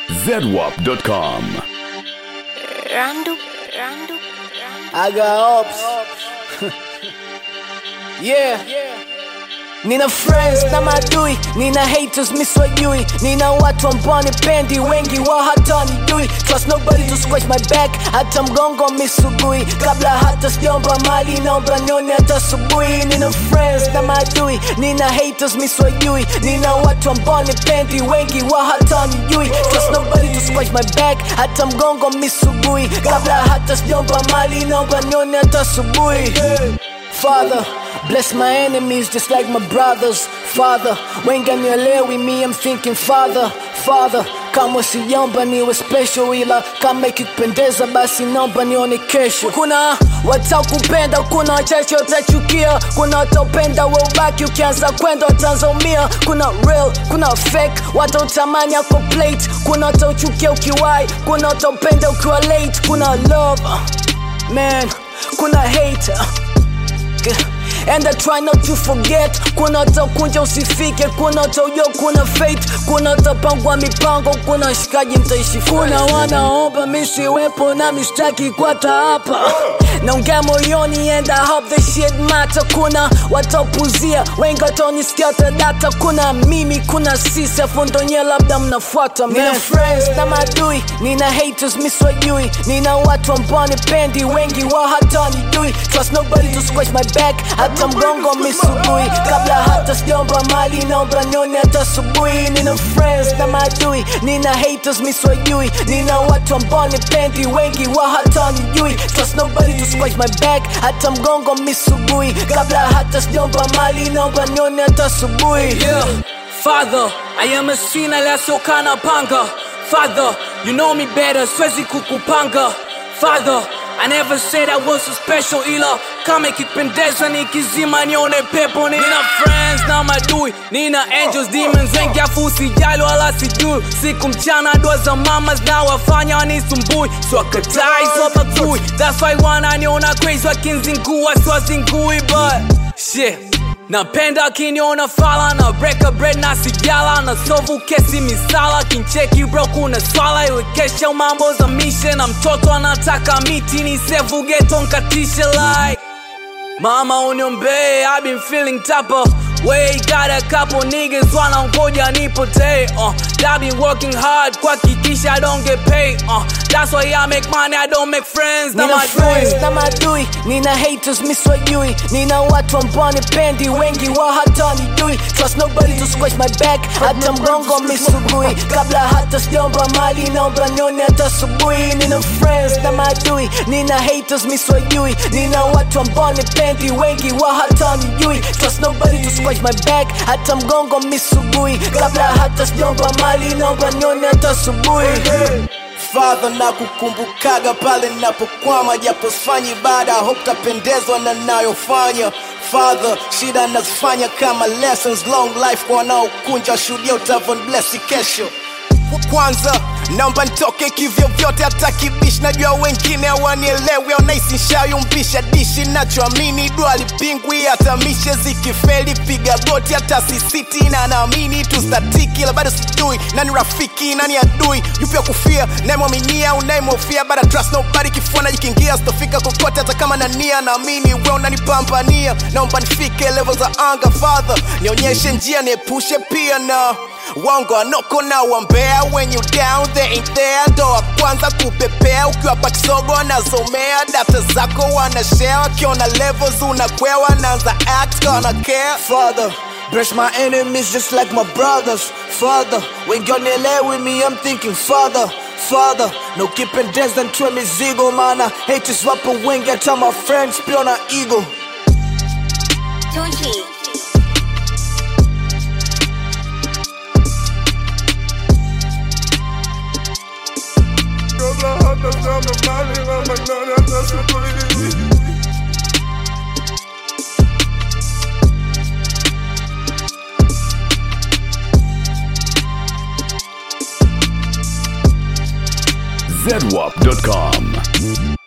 zedwap.com. Randu, Randu, Randu. I got ops. yeah. Nina friends na madui, nina haters miswajui, nina watu ambao nipendi, wengi wao hata wanijui. Trust nobody to scratch my back, hata mgongo misugui. Kabla hata sijaomba mali, naomba nione hata asubuhi. Nina friends na madui, nina haters miswajui, nina watu ambao nipendi, wengi wao hata wanijui. Trust nobody to scratch my back, hata mgongo misugui. Kabla hata sijaomba mali, naomba nione hata asubuhi. Father, bless my enemies just like my brothers. Father, wenga nielewi me, I'm thinking Father, Father. Kama siomba niwe special, ila kama ikikupendeza basi naomba nione kesho. Kuna watakupenda, kuna wachache watachukia, kuna wataupenda we ubaki, ukianza kwenda wataanzaumia. Kuna real, kuna fake, watautamani ako plate, kuna watauchukia ukiwai, kuna wataupenda ukiwa late. Kuna love, man, kuna hate. And I try not to forget kuna utakunja usifike kuna utaujua kuna fate kuna utapangwa mipango kuna shikaji mtaishi kuna wanaomba misiwepo na mistaki kwata hapa naongea moyoni and I hope the shit matter kuna watapuzia wengi wataonisikia watadata kuna mimi kuna sisi afu ndo nyie labda mnafuata man. nina friends na madui nina haters miswajui nina watu ambao nipendi wengi wao hata wanijui trust nobody to scratch my back hata mgongo misugui kabla hata sijaomba mali naomba nione hata asubuhi nina friends na madui nina haters miswajui nina watu ambao nipendi wengi wao hata wanijui trust nobody to scratch my back hata mgongo misugui kabla hata sijaomba mali naomba nione hata asubuhi Yeah, Father, I am a sinner lasokana panga. Father, you know me better, siwezi kukupanga. Father, I never said I was so special ila kama ikipendeza nikizima nione pepo nina friends na madui nina angels demons wengi afu usijali wala sijui siku mchana dua za mamas na wafanya wanisumbui swakatai swabagui that's why wananiona crazy wakinzingua siwazingui but shit napenda akiniona fala na breka bread na sijala na sovu kesi misala kincheki bro kuna swala iwekesha mambo za mishe na mtoto anataka miti ni sevu geto nkatishe like Mama uniombee, I've been feeling tougher. Way got a couple niggas wanangoja nipotee. Uh, I been working hard kuhakikisha I don't get paid. Uh, that's why I make money, I don't make friends. Na nina friends madui. na madui nina haters miswajui nina watu ambao nipendi wengi wao hata wanijui trust nobody to scratch my back hata mgongo misugui kabla hata sijaomba mali naomba nione hata asubuhi nina friends na madui nina haters miswajui nina watu ambao nipendi wengi wao hata wanijui trust nobody to scratch my back hata mgongo misugui kabla hata sijaomba mali naomba nione hata asubuhi Father na kukumbukaga pale ninapokwama, japo sifanyi ibada, hope tapendezwa na nayofanya. Father, shida nazifanya kama lessons, long life kwa wanaokunja, shuhudia utavon blessi kesho. Kwanza naomba nitoke kivyo vyote, hata kibishi. Najua wengine hawanielewi, wanahisi nshayumbisha dishi. Nachoamini dua lipingwi, hata mishe zikifeli, piga goti, hata sisiti na naamini tustatiki, ila bado sijui nani rafiki nani adui, yupi wa kufia, nayemwaminia unayemhofia, but I trust nobody. Kifua najikingia, sitofika kokote, hata kama nania, naamini we unanipambania. Naomba nifike level za anga, Father, nionyeshe njia, niepushe pia na Wongo anoko na wambea when you down they ain't there ndo wa kwanza kupepea ukiwa pakisogo anazomea data zako wanashare wakiona levels unakwewa naanza act gonna care Father, bless my enemies just like my brothers. Father, when you're with me, I'm thinking, Father, Father, no kipendeza ntwe mizigo mana haters wapo wengi hata my friends pia na ego Tunchi. zedwap.com.